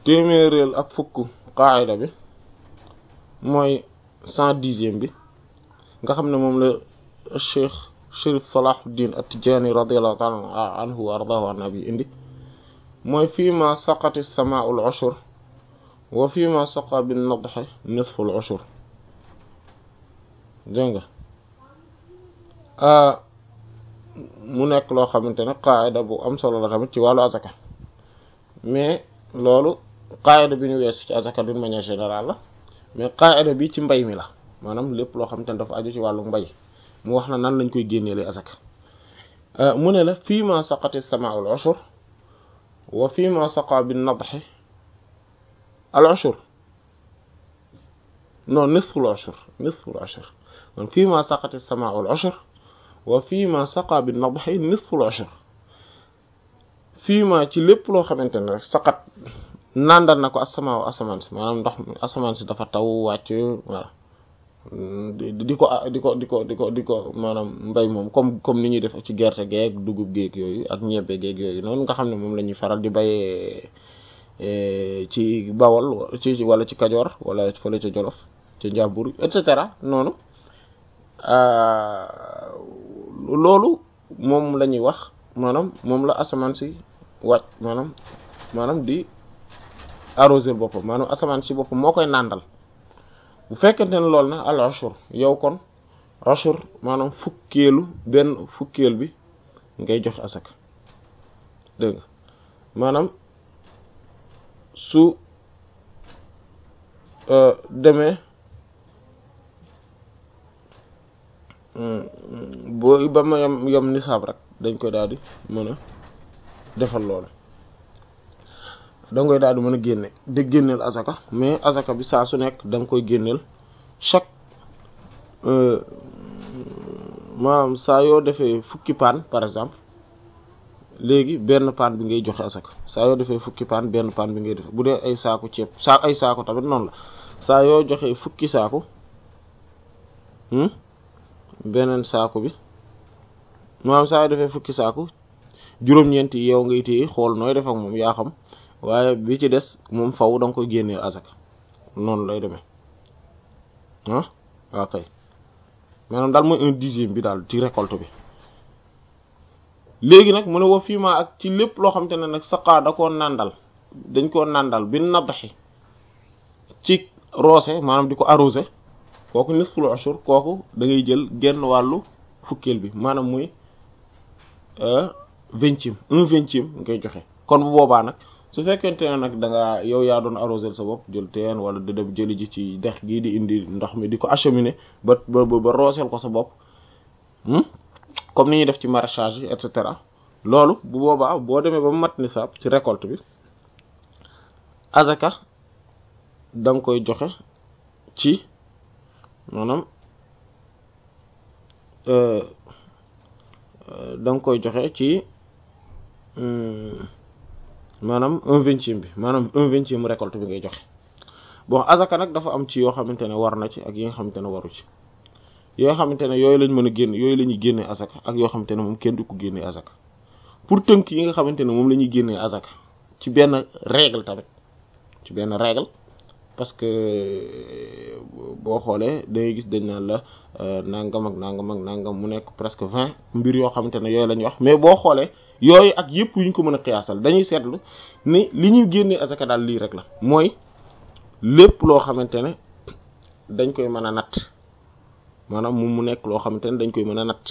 téeméereel ak fukk qaayida bi mooy cent dixième bi nga xam ne moom la cheikh Chérif Salahuddin At-Tidjânî radiyallahu ta'ala anhu wa ardaahu an nabi indi mooy fii ma saqati samaa'u al-ushur wa fii ma saqa bin nadhi nisfu al-ushur dégg nga mu nekk loo xamante ne qaayida bu am solo la tamit ci wàllu azaka mais loolu qaayida bi ñu weesu ci azaka d'une manière générale la mais qaayida bi ci mbay mi la maanaam lépp loo xamante ne dafa aju ci wàllu mbay mu wax na nan lañ koy génneele azaka mu ne la fii ma saqati samaa'u al-ushur wa fii ma saqa bin nadhi al-ushur non nisfu al-ushur nisfu al-ushur kon fii ma saqati samaa'u al-ushur wa fii ma saqa bin nadhi nisfu al-ushur fii ma ci lépp loo xamante ne rek saqat nandal na ko asamaaw asamaan si maanaam ndox asamaan si dafa taw wàcc voilà di ko di ko di ko di ko di ko maanaam mbay moom comme comme ni ñuy def ci gerte geeg dugub geeg yooyu ak ñebbe geeg yooyu noonu nga xam ne moom la ñuy faral di bayee ci bawol ci wala ci kajoor wala fële ca jolof ca njàmbur et cetera noonu loolu moom la ñuy wax maanaam moom la asamaan si wàcc maanaam maanaam di arroser boppam maanaam asamaan si boppam moo koy nàndal bu fekkente ne loolu na al ashur yow kon ashur maanaam fukkeelu benn fukkeel bi ngay joxe asaka dégg nga maanaam su demee boo ba ma yom yom nisaab rek dañ koy daal di mën a defal loolu da nga koy daal di mën a génne di génneel azaka mais azaka bi saa su nekk da nga koy génneel chaque maanaam saa yoo defee fukki paan par exemple léegi benn paan bi ngay joxe azaka saa yoo defee fukki paan benn paan bi ngay def bu dee ay saaku ceeb saa ay saako tamit noonu la saa yoo joxee fukki saako beneen saako bi maanaam saa yoo defee fukki saako juróom-ñeenti yow ngay téye xool nooy def ak moom yaa xam waaye bi ci des moom faw da nga koy génneel azaka noonu lay demee ah waaw kay maanaam daal mooy un dixième bi daal ci récolte bi léegi nag mu ne wa fii ma ak ci lépp loo xamante ne nag saqaa da koo nàndal dañ koo nàndal bi nadaxi ci roose maanaam di ko arrosé kooku nisful ashur kooku da ngay jël genn wàllu fukkeel bi maanaam muy vingtième un vingtième ngay joxe kon bu boobaa nag su fekkente ne nag da nga yow yaa doon arroser sa bopp jël teen wala di dem jëli ji ci dex gii di indi ndox mi di ko acheminer ba ba ba rooseel ko sa bopp comme ni ñuy def ci maraîchage yi et cetera loolu bu boobaa boo demee ba mat nisaab ci récolte bi azaka da nga koy joxe ci maanaam da nga koy joxe ci maanaam un vingtième bi maanaam un vingtième récolte bi ngay joxe bon azaka nag dafa am ci yoo xamante ne war na ci ak yi nga xamante ne waru ci yoo xamante ne yooyu lañ mën a génn yooyu la ñuy génnee azaka ak yoo xamante ne moom kenn du ko génnee azaka pour tënk yi nga xamante ne moom la ñuy génnee azaka ci benn règle tamit ci benn règle parce que boo xoolee dangay gis dañ naan la nangam ak nangam ak nangam mu nekk presque vingt mbir yoo xamante ne yooyu la ñuy wax mais boo xoolee yooyu ak yëpp yu ñu ko mën a xiyaasal dañuy seetlu ni li ñuy génnee azaka daal lii rek la mooy lépp loo xamante ne dañ koy mën a natt maanaam moom mu nekk loo xamante ne dañ koy mën a natt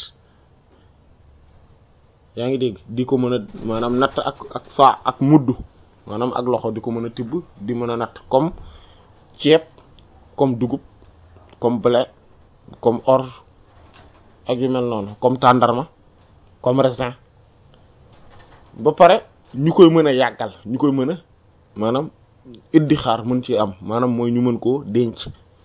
yaa ngi dégg di ko mën a maanaam natt ak ak saa ak mudd maanaam ak loxo di ko mën a tibb di mën a natt comme ceeb comme dugub comme blé comme orge ak yu mel noonu comme tàndarma comme raisin ba pare ñu koy mën a yàggal ñu koy mën a maanaam iddi xaar mën ci am maanaam mooy ñu mën koo denc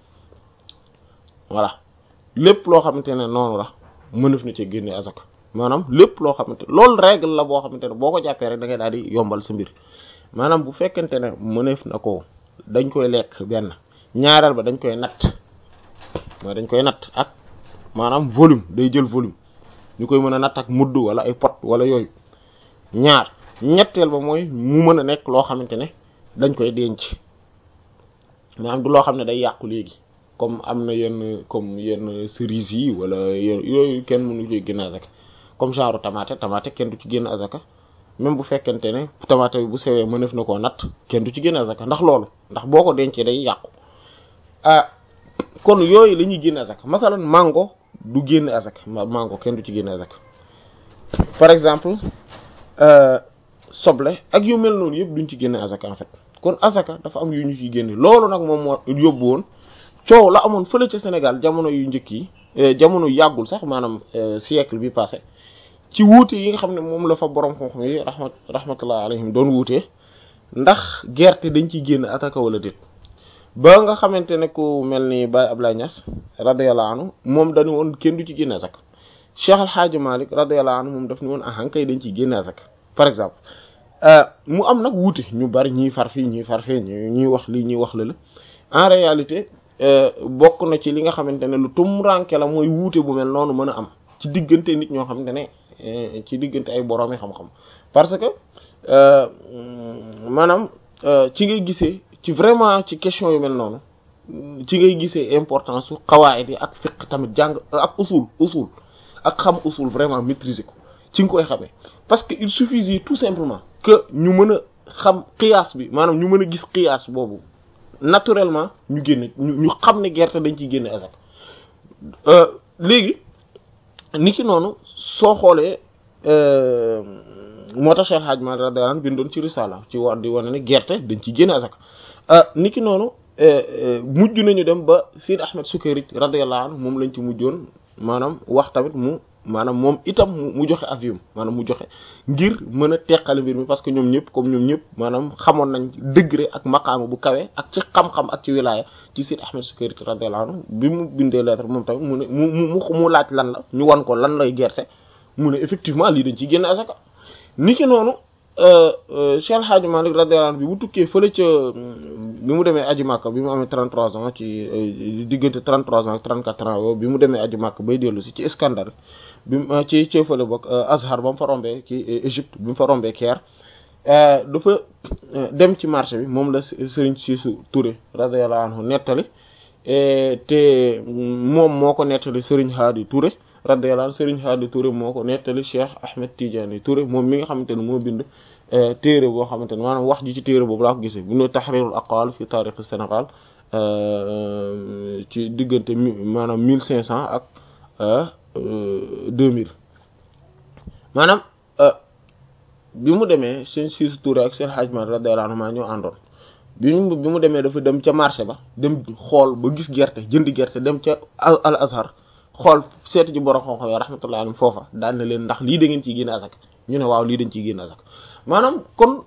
voilà lépp loo xamante ne noonu la mënef na ci génne azaka maanaam lépp loo xamante loolu règle la boo xamante ne boo ko jàppee rek da ngay daal di yombal sa mbir maanaam bu fekkente ne mënef na ko dañ koy lekk benn ñaareel ba dañ koy natt mooy dañ koy natt ak maanaam volume day jël volume ñu koy mën a natt ak mudd wala ay pot wala yooyu ñaar ñetteel ba mooy mu mën a nekk loo xamante ne dañ koy denc maanaam du loo xam ne day yàqu léegi comme am na yenn comme yenn cerises yi wala yooyu kenn mënu ci génn azaka comme genre tomate tomate kenn du ci génn azaka même bu fekkente ne tomate bi bu sewee mënef na koo natt kenn du ci génn azaka ndax loolu ndax boo ko dencee day yàqu ah kon yooyu la ñuy génn azaka masalan mango du génn azaka mango kenn du ci génn azaka par exemple soble ak yu mel noonu yëpp duñ ci génne azaka en fait kon azaka dafa am yu ñu ciy génne loolu nag moom moo yóbbu woon coow la amoon fële ca Sénégal jamono yu njëkk yi jamono yàggul sax maanaam siècle bi passé ci wuute yi nga xam ne moom la fa borom xam-xam yi rahmat rahmatullah alayhim doon wuute ndax gerte dañ ciy génn azaka wala déet ba nga xamante ne ku mel ni Baye Ablaye Niass radiyallahu anhu moom dañu woon kenn du ci génne azaka Cheikh Al Hadj Malick radiyallahu anhu moom daf ni woon ahan kay dañ ciy génne azaka par exemple mu am nag wuute ñu bari ñiy far fii ñiy far fii ñuy wax lii ñuy wax la la en réalité bokk na ci li nga xamante ne lu tumranke la mooy wuute bu mel noonu mën a am ci diggante nit ñoo xamante ne ci diggante ay boroomi xam-xam parce que maanaam ci ngay gisee ci vraiment ci question yu mel noonu ci ngay gisee importance su xawaayit yi ak fiqh tamit jàng ak usul usul ak xam usul vraiment maîtriser ko ci nga koy xamee parce que il suffisait tout simplement que ñu mën a xam qiyaas bi maanaam ñu mën a gis qiyaas boobu naturellement ñu génne ñu ñu xam ne gerte dañ ciy génne azak léegi ni ki noonu soo xoolee moo tax Cheikh Hadj Malick radiyallahu anhu bindoon ci risala ci war di wane ne gerte dañ ciy génne azak ni ki noonu mujj nañu dem ba Sid Ahmed Sukayrij radiyallahu anhu moom lañ ci mujjoon maanaam wax tamit mu maanaam moom itam mu joxe avion maanaam mu joxe ngir mën a teqale mbir mi parce que ñoom ñëpp comme ñoom ñëpp maanaam xamoon nañ degré ak maqaama bu kawe ak ci xam-xam ak ci wilaya ci Sidi Ahmed Sukayri radiyallahu anhu bi mu bindee lettre moom tamit mu ne mu mu mu laaj lan la ñu wan ko lan lay gerte mu ne effectivement lii dañ ciy génne asaka ni ki noonu Cheikh El Hadj Malick radiyallahu anhu bi mu tukkee fële ca bi mu demee aji Makka bi mu amee 33 ans ci diggante 33 ans ak 34 ans bi mu demee aji Makka bay dellu si ci Iskandar bi mu ci ci fële bokk Azhar ba mu fa rombee ci Égypte bi mu fa rombee Caire dafa dem ci marché bi moom la Serigne Cissou Touré radiyallahu anhu nettali te moom moo ko nettali Serigne Hadi Touré radiyallahu anhu Serigne Hadi Touré moo ko nettali Cheikh Ahmed Tidiane Touré moom mi nga xamante ne moo bind téere boo xamante ne maanaam wax ji ci téere boobu laa ko gisee bu ñu Tahrirul Aqwal fi taarix Sénégal ci diggante maanaam mille cinq cent ak deux mille maanaam bi mu demee seen Cissou Touré ak seen Hadj Malick radiyallahu anhu maa ñoo àndoon bi mu bi mu demee dafa dem ca marché ba dem xool ba gis gerte jënd gerte dem ca Al Azhar xool seetu ji borom xam-xam yi rahmatullahi alayhim foofa daan na leen ndax lii da ngeen ciy génne asak ñu ne waaw lii dañ ciy génne asak maanaam kon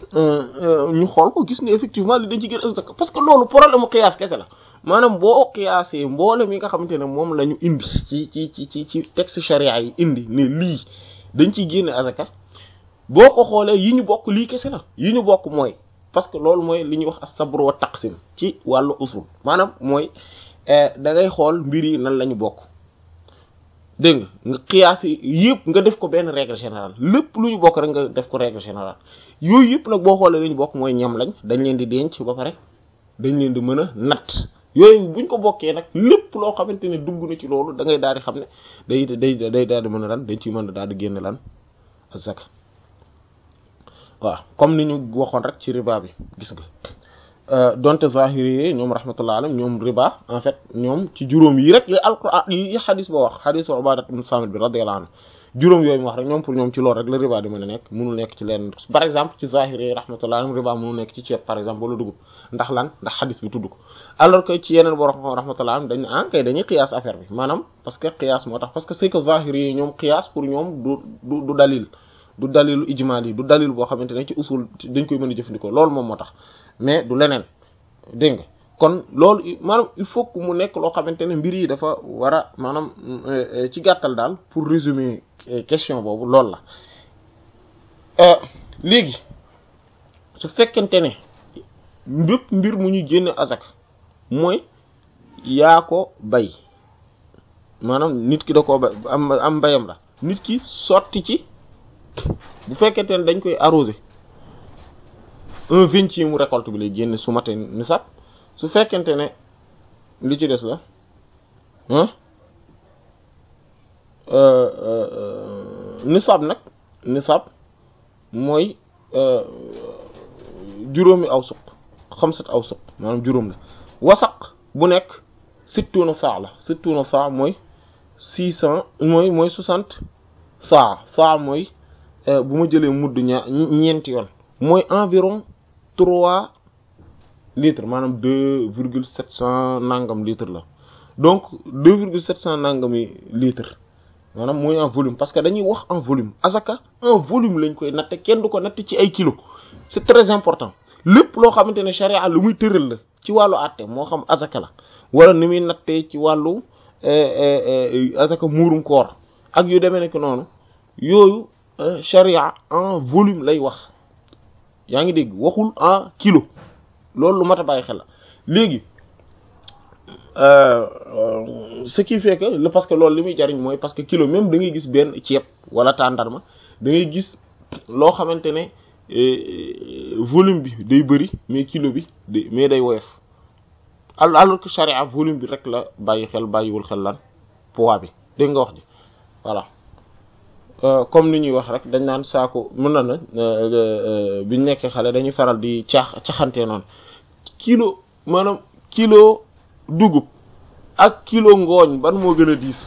ñu xool ko gis ne effectivement lii dañ ciy génne asak parce que loolu problème mu qiyaas kese la maanaam boo qiyaasee mboolem yi nga xamante ne moom la ñu indi ci ci ci ci ci texte charia yi indi ne lii dañ ciy génne asaka boo ko xoolee yi ñu bokk lii kese la yi ñu bokk mooy parce que loolu mooy li ñuy wax as-sabr wa taqsim ci wàllu usul maanaam mooy da ngay xool mbir yi nan la ñu bokk dégg nga nga qiyaas yëpp nga def ko benn règle générale lépp lu ñu bokk rek nga def ko règle générale yooyu yëpp nag boo xoolee li ñu bokk mooy ñam lañ dañ leen di denc ba pare dañ leen di mën a natt yooyu buñ ko bokkee nag lépp loo xamante ne dugg na ci loolu da ngay daal di xam ne day day day daal di mën a lan dañ ciy mën a daal di génne lan azaka waaw comme ni ñu waxoon rek ci riba bi gis nga donte zahiri yi ñoom rahmatullah alayhim ñoom riba en fait ñoom ci juróom yi rek yi alquran yi xadis ba wax xadisu Ubadat ibn Samit bi radiyallahu anhu juróom yooyu mu wax rek ñoom pour ñoom ci loolu rek la riba di mën a nekk mënul nekk ci leen par exemple ci zahiri yi rahmatullah alayhim riba mënul nekk ci ceeb par exemple wala dugub ndax lan ndax xadis bi tudd ko alors que ci yeneen borom xam rahmatullah alayhim dañ ah kay dañuy qiyaas affaire bi maanaam parce que qiyaas moo tax parce que c'est que zahiri yi ñoom qiyaas pour ñoom du du du dalil du dalilu ijmal yi du dalil boo xamante ne ci usul dañ koy mën a jëfandikoo loolu moom moo tax mais du leneen dégg nga kon loolu maanaam il faut que mu nekk loo xamante ne mbir yi dafa war a maanaam ci gàttal daal pour résumer question boobu loolu la léegi su fekkente ne bépp mbir mu ñuy génne azak mooy yaa ko bay maanaam nit ki da koo bay am am mbayam la nit ki sotti ci bu fekkente ne dañ koy arroser un vingtième récolte bi lay génne su matee nisab su fekkente ne li ci des la nisab nag nisab mooy juróomi aw suq xamsat aw suq maanaam juróom la wasaq bu nekk sittuna saa la sittuna saa mooy six cent mooy mooy soixante saa saa mooy bu ma jëlee mudd ñaa ñeenti yoon mooy environ trois litres maanaam deux virgule sept cent nangam litres la donc deux virgule sept cent nangami litres maanaam mooy en volume parce que dañuy wax en volume azaka en volume lañ koy natte kenn du ko natt ci ay kilos c'est très important lépp loo xamante ne charia lu muy tëral la ci wàllu àtte moo xam azaka la wala ni muy nattee ci wàllu azaka muurum koor ak yu demee nekk noonu yooyu charia en volume lay wax yaa ngi dégg waxul en kilo loolu lu mat a bàyyi xel la léegi ce qui fait que le parce que loolu li muy jariñ mooy parce que kilo même da ngay gis benn ceeb wala tàndarma da ngay gis loo xamante ne volume bi day bëri mais kilo bi day mais day woyof alors que charia volume bi rek la bàyyi xel bàyyiwul xel lan poids bi dégg nga wax ji voilà comme ni ñuy wax rek dañ naan saako mën na na biñ nekkee xale dañuy faral di caax caxantee noonu kilo maanaam kilo dugub ak kilo ngooñ ban moo gën a diis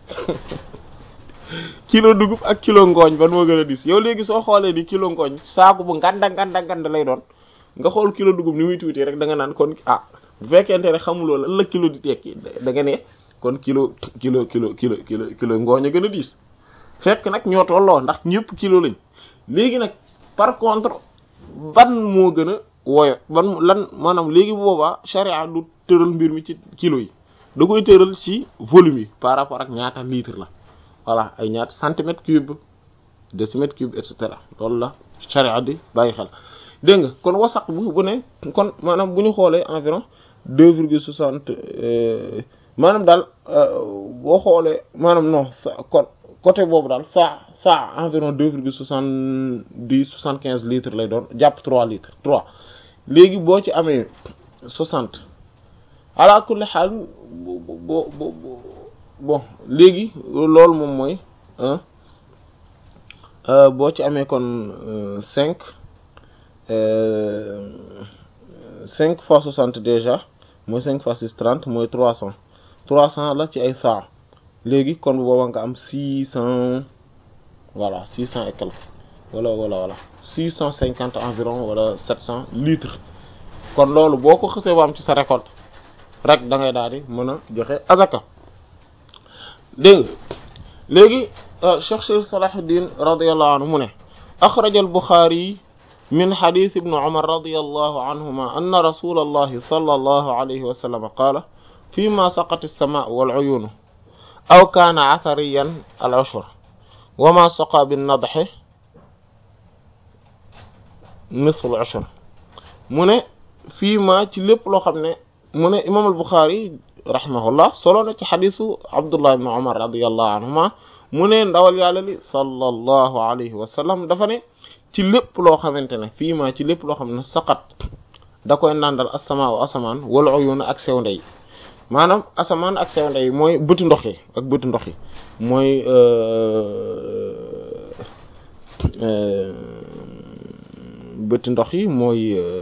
kilo dugub ak kilo ngooñ ban moo gën a diis yow léegi soo xoolee ni kilo ngooñ saako bu nganda nganda nganda lay doon nga xool kilo dugub ni muy tuuti rek da nga naan kon ah bu fekkente ne xamuloo la la kilo di tekki da nga ne kon kilo kilo kilo kilo kilo kilo ngooñ a gën a diis fekk nag ñoo tolloo ndax ñëpp kilo lañ léegi nag par contre ban moo gën a woyo ban lan maanaam léegi boobaa charia du tëral mbir mi ci kilo yi da koy tëral ci volume yi par rapport ak ñaata litre la voilà ay ñaata centimètre cube décimètre cube et cetera loolu la charia di bàyyi xel dégg nga kon wasaq bu bu ne kon maanaam bu ñu xoolee environ deux virgule soixante maanaam daal boo xoolee maanaam non kon côté boobu daal saa saa environ deux virgule soixante dix soixante quinze litres lay doon jàpp trois litres trois léegi boo ci amee soixante ala kulli xaal bo bo bo bon léegi loolu moom mooy boo ci amee kon cinq cinq fois soixante déjà mooy cinq fois six trente mooy trois cent trois cent la ci ay saa léegi kon bu boobaa nga am six cent voilà six cent et quelque wala wala wala six cent cinquante environ wala sept cent litres kon loolu boo ko xësee ba am ci sa récolte rek da ngay daal di mën a joxe azaka dégg nga léegi Cheikh Cheikh Salahuddin radiyallahu anhu mu ne axraja al-Bukhari min hadith ibn Umar radiyallahu anhuma anna rasulallahi sallallahu alayhi wa sallam qaala fima saqat as-samaa wal-uyuun aw kaana athariyan al-ushr wa ma saqa bin-nadhi nisfu al-ushr mu ne fii ma ci lépp loo xam ne mu ne imaam al-Bukhari rahimahullah solo na ci xadisu Abdullah ibn Umar radiyallahu anhuma mu ne ndawal yàlla li sallallahu alayhi wa sallam dafa ne ci lépp loo xamante ne fii ma ci lépp loo xam ne saqat da koy nàndal asamaa wa asamaan wal uyun ak sew ndey maanaam asamaan ak sew ndey mooy bëtu ndox yi ak bëtu ndox yi mooy bëti ndox yi mooy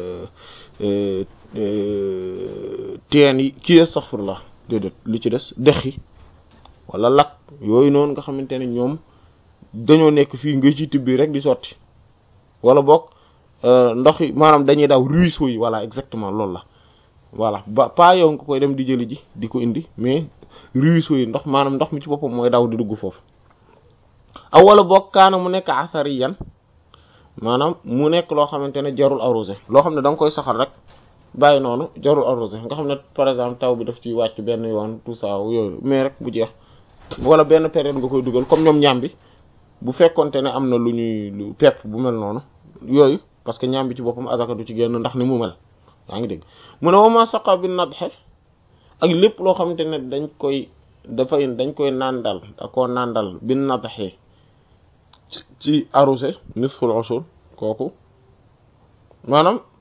teen yi kii astaghfirullah déedéet li ci des dex yi wala lak yooyu noonu nga xamante ne ñoom dañoo nekk fii nga ci tibbi rek di sotti wala boog ndox yi maanaam dañuy daw ruisseau yi voilà exactement loolu la voilà ba pas yow nga koy dem di jëli ji di ko indi mais ruisseau yi ndox maanaam ndox mi ci boppam mooy daw di dugg foofu aw wala boog kaana mu nekk asari yan maanaam mu nekk loo xamante ne jarul arrosé loo xam ne da nga koy saxal rek bàyyi noonu jarul arrosé nga xam ne par exemple taw bi daf ciy wàcc benn yoon tout ça yooyu mais rek bu jeex wala benn période nga koy dugal comme ñoom ñaam bi bu fekkonte ne am na lu ñuy lu pepp bu mel noonu yooyu parce que ñaam bi ci boppam azaka du ci génn ndax ni mu mel yaa ngi dégg mu ne wama saqa bi nadxe ak lépp loo xamante ne dañ koy dafay dañ koy nàndal da koo nàndal bi nadxe ci arrosé nisful ushur kooku maanaam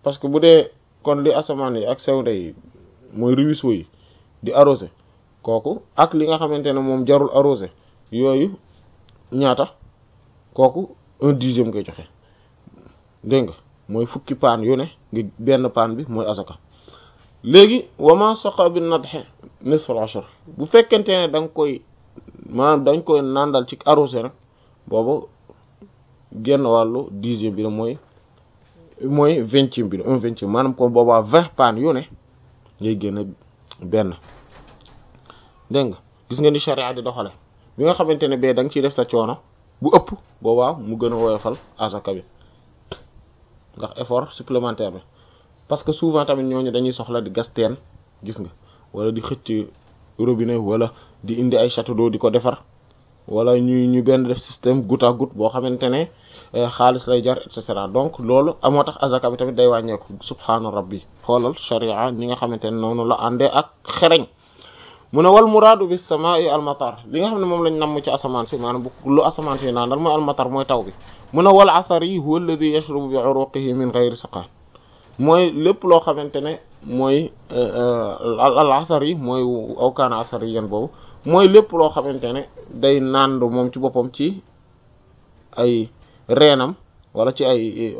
parce que bu dee kon li asamaan yi ak sewnde yi mooy ruisseau yi di arrosé kooku ak li nga xamante ne moom jarul arrosé yooyu ñaata kooku un dixième ngay joxe dégg nga mooy fukki paan yu ne nga benn paan bi mooy asaka léegi wama soqa bi nadxe nisful ashar bu fekkente ne da nga koy maanaam dañ koy nàndal ci arrosé nag boobu genn wàllu dixième bi la mooy mooy vingtième bi la un vingtième maanaam kon boobaa vingt paan yu ne ngay génn benn dégg nga gis nga ni charia di doxale bi nga xamante ne bee da nga ciy def sa coono bu ëpp boobaa mu gën a woyofal asaka bi ndax effort supplémentaire bi parce que souvent tamit ñooñu dañuy soxla di gas teen gis nga wala di xëcc robinet wala di indi ay château d'eau di ko defar wala ñu ñu benn def système goutte à goutte boo xamante ne xaalis lay jar et cetera donc loolu amoo tax azaka bi tamit day wàññeeku subhaana rabbi xoolal sharia ñi nga xamante ne noonu la àndee ak xereñ mu ne wal muraadu bis samaa'i al matar li nga xam ne moom lañ namm ci asamaan si maanaam bu lu asamaan si naan dal mooy al matar mooy taw bi mu ne wal athari huwa alladhi yashrubu bi uruqihi min ghayri saqaan mooy lépp loo xamante ne mooy al athar yi mooy aw kaana athar yi yan boobu mooy lépp loo xamante ne day nàndu moom ci boppam ci ay reenam wala ci ay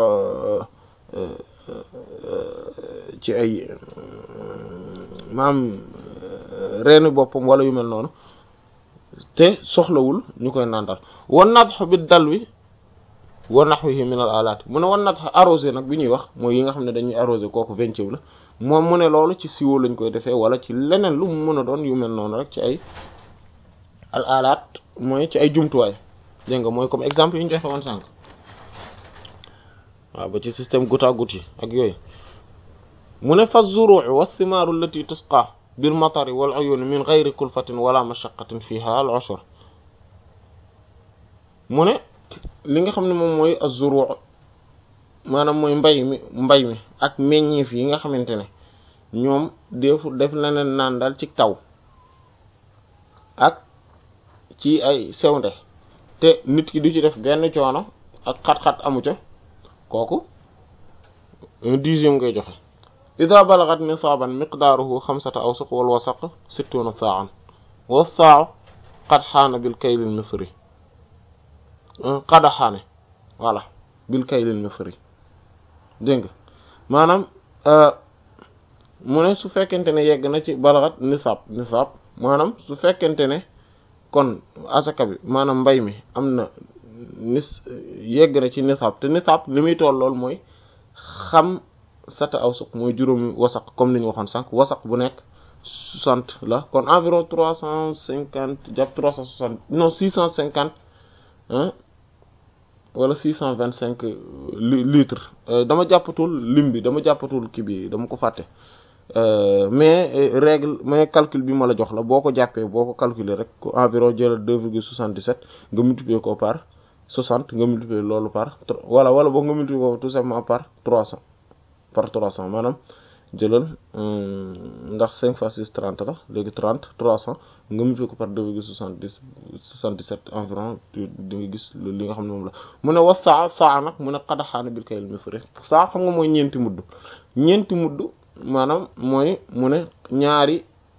ci ay maam reeni boppam wala yu mel noonu te soxlawul ñu koy nàndal wan nadx bi dal wi wa nahwihi min al alat mu ne wan nadx arrosé nag bi ñuy wax mooy yi nga xam ne dañuy arrosé kooku vingtième la moom mu ne loolu ci siwo lañ koy defee wala ci leneen lu mu mën a doon yu mel noonu rek ci ay al alat mooy ci ay jumtuwaay dégg nga mooy comme exemple yi ñu joxe woon sànq waaw ba ci système goutte à goutte yi ak yooyu mu ne fa zuruu wa thimaaru allati tusqa bil matari wal uyun min ghayri kulfatin wala mashaqqatin fiha al ushr mu ne li nga xam ne moom mooy az-zuruu maanaam mooy mbay mi mbay mi ak meññeef yi nga xamante ne ñoom defu def leneen naan daal ci taw ak ci ay sewnde te nit ki du ci def benn coono ak xat-xat amu ca kooku un dixième ngay joxe ida balagat nisaaban miqdaaruhu xamsata awsuq wal wasaq sittuna sa'an wa saa qad xaana bil kaylil misri qad xaane voilà bil kaylil misri dégg nga maanaam mu ne su fekkente ne yegg na ci balagat nisaab nisaab maanaam su fekkente ne kon asaka bi maanaam mbay mi am na nis yegg na ci nisaab te nisaab li muy toll lool mooy xam sata aw suq mooy juróomi wasaq comme ni ñu waxoon sànq wasaq bu nekk soixante la kon environ trois cent cinquante jàpp trois cent soixante non six cent cinquante wala six cent vingt cinq litres dama jàppatul lim bi dama jàppatul kii bi dama ko fàtte mais règle mais calcul bi ma la jox la boo ko jàppee boo ko calculer rek environ jëlal deux virgule soixante-dix-sept nga multiplier ko par soixante nga multiplier loolu par wala wala boo nga multiplier ko tout simplement par trois cents par trois cents maanaam jëlal ndax cinq fois six trente la léegi trente trois cents nga multiplier ko par deux virgule soixante-dix soixante-dix-sept environ di nga gis li nga xam ne moom la mu ne was saa saa nag mu ne xadaxaana bil kayil misri saa xam nga mooy ñeenti mudd ñeenti mudd maanaam mooy mu ne ñaari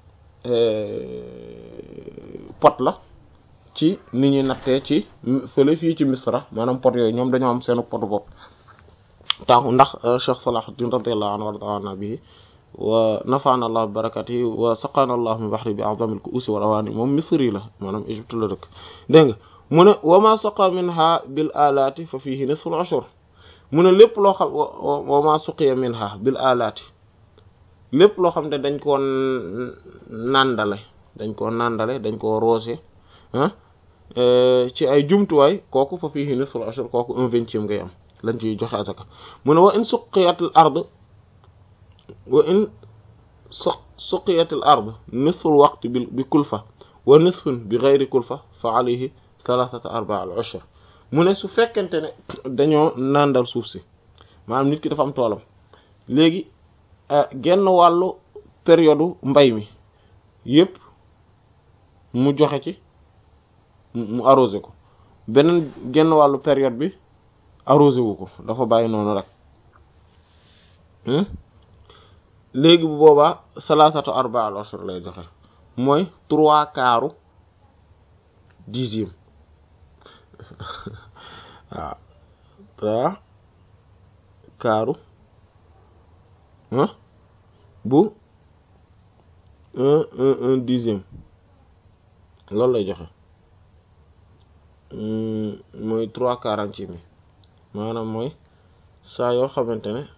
pot la ci ni ñuy nattee ci fële fii ci misra maanaam pot yooyu ñoom dañoo am seenu potu bopp tax ndax Cheikh Salahuddin radiyallahu anhu wardaana bihi wa nafaana allah bi barakatihi wa saqaana allah min bahri bi a'zamil ku'usi wal awaani moom misri la maanaam Égypte la dëkk dégg nga mu ne wa ma saqa minha bil alaati fa fihi nisful ushur mu ne lépp loo xam wa ma suqiya minha bil alaati lépp loo xam ne dañ koo nàndale dañ koo nàndale dañ koo roose ah ci ay jumtuwaay kooku fa fihi nisful ushur kooku un vingtième ngay am lañ ciy joxe azaka mu ne wa in suqiyatil ard wa in su suqiyatil ard nisful waqti bi bi kulfa wa nisfun bi ghayri kulfa fa alayhi thalathata arba al ushr mu ne su fekkente ne dañoo nàndal suuf si maanaam nit ki dafa am toolam léegi genn wàllu période mbay mi yépp mu joxe ci mu arrosé ko beneen genn wàllu période bi arrosé wu ko dafa bàyyi noonu rek léegi bu boobaa salaasatu arba al ashur lay joxe mooy trois quarts dixième waaw trois quarts bu un un un dixième loolu lay joxe mooy trois quarantième mi maanaam mooy saa yoo xamante ne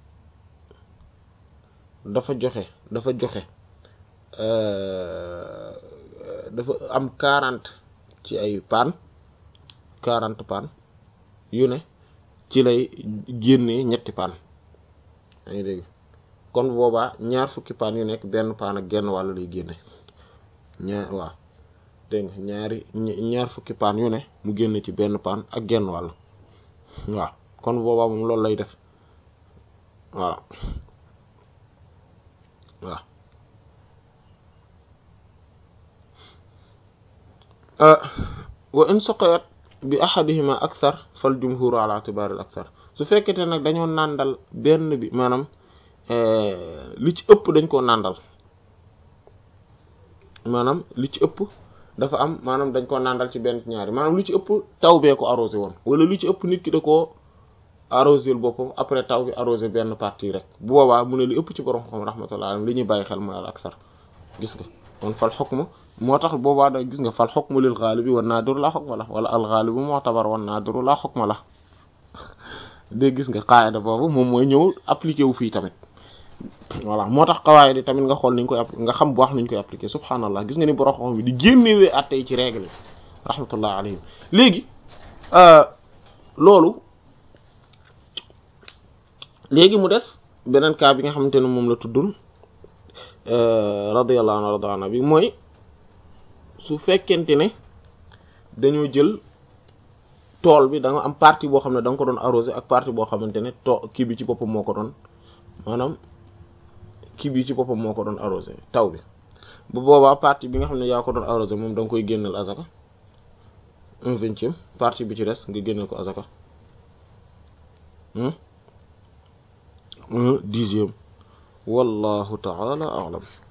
dafa joxe dafa joxe dafa am quarante ci ay paan quarante paan yu ne ci lay génnee ñetti paan yaa ngi dégg kon boobaa ñaar fukki paan yu nekk benn paan ak genn wàll lay génne ñaar waaw dégg nga ñaari ñaar fukki paan yu ne mu génne ci benn paan ak genn wàll waaw kon boobaa moom loolu lay def voilà waaw wa in suqiyat bi ahadihima akthar fal jumhuru ala i'tibari al akthar su fekkete nag dañoo nàndal benn bi maanaam li ci ëpp dañ koo nàndal maanaam li ci ëpp dafa am maanaam dañ koo nàndal ci benn ci ñaari maanaam lu ci ëpp taw bee ko arrosé woon wala lu ci ëpp nit ki da koo arrosé boppam après taw bi arrosé benn partie rek bu boobaa mu ne li ëpp ci borom xam rahmatullah alayhi li ñuy bàyyi xel mooy al aksar gis nga kon fal xukmu moo tax boobaa da gis nga fal xukmu lil ghalibi wan nadiru la xukma la wala al ghalibu mu'tabar wan nadiru la xukma la de gis nga qaida boobu moom mooy ñëw appliqué wu fii tamit voilà moo tax qawaid yi tamit nga xool niñ koy nga xam bu wax niñ koy appliqué subhaanallah gis nga ni borom xam bi di génnewee atte yi ci règle yi rahmatullah alayhim léegi loolu léegi mu des beneen cas bi nga xamante ne moom la tuddul radiyallahu anhu rada anhu bi mooy su fekkente ne dañoo jël tool bi da nga am partie boo xam ne da nga ko doon arrosé ak partie boo xamante ne to kii bi ci boppam moo ko doon maanaam kii bi ci boppam moo ko doon arrosé taw bi bu boobaa partie bi nga xam ne yaa ko doon arrosé moom da nga koy génneel azaka un vingtième partie bi ci des nga génneel ko azaka un dixième wallahu ta'ala a'lam